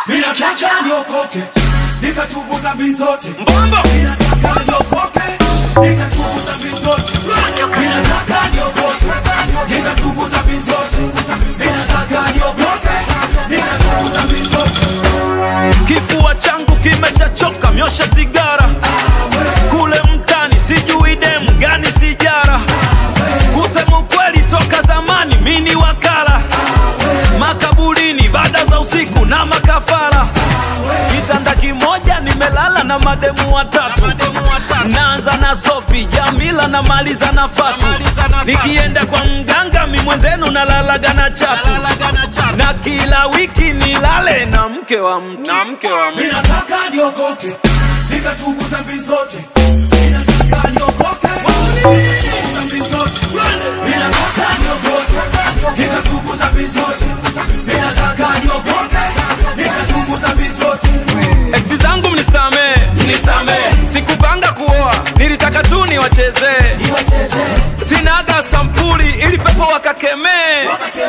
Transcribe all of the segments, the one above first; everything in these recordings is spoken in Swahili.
Ninataka niokoke, nikatubu dhambi zote. Mbombo. Ninataka niokoke, nikatubu dhambi zote. Ninataka niokoke, nikatubu dhambi zote. Ninataka niokoke, nikatubu dhambi zote. Kifua changu kimeshachoka, myosha sigara kule mtani, sijui dem gani sijara. Kusema ukweli, toka zamani mini wakala makaburini, baada za usiku na makafara. Kitanda kimoja nimelala na mademu watatu, naanza na Sofi, Jamila na maliza na Fatu. Nikienda kwa mganga, mi mwenzenu nalalaga na chatu, na kila wiki nilale na mke wa mtu. Na mke wa mtu. Ninataka niokoke, nikatubu dhambi zote. Ninataka niokoke, nikatubu dhambi zote. Ninataka niokoke, nikatubu dhambi zote. Ninataka niokoke, nikatubu dhambi zote. Eksi zangu mnisamee, mnisamee. Sikupanga kuoa, nilitaka tu niwachezee. Sinaga sampuli ili pepo wakakemee.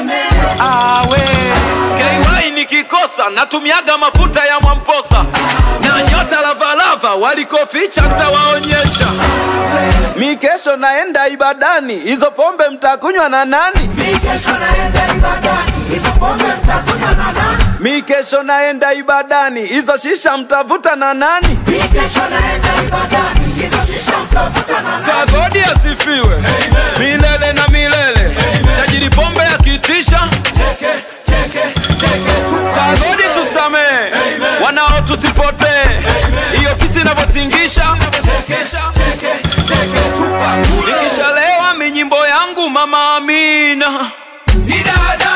Awe KY nikikosa natumiaga mafuta ya Mwamposa na nyota lavalava walikoficha ntawaonyesha. Mi kesho naenda ibadani, hizo pombe mtakunywa na nani? Mimi kesho naenda ibadani, hizo pombe mtakunywa na nani? Mi kesho naenda ibadani, hizo shisha mtavuta na nani? Mimi kesho naenda ibadani, hizo shisha mtavuta na nani? Sagodi asifiwe milele na milele. Tajiri pombe akitisha, Teke, teke, teke, tupa. Sagodi tusamee, wanao tusipotee. Hiyo kisi inavyotingisha, Teke, teke, teke, tupa kule. nikishalewa minyimbo yangu mama Amina, Ni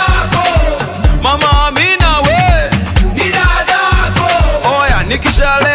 dadako, mama Amina we, ni dadako. oya nikishalewa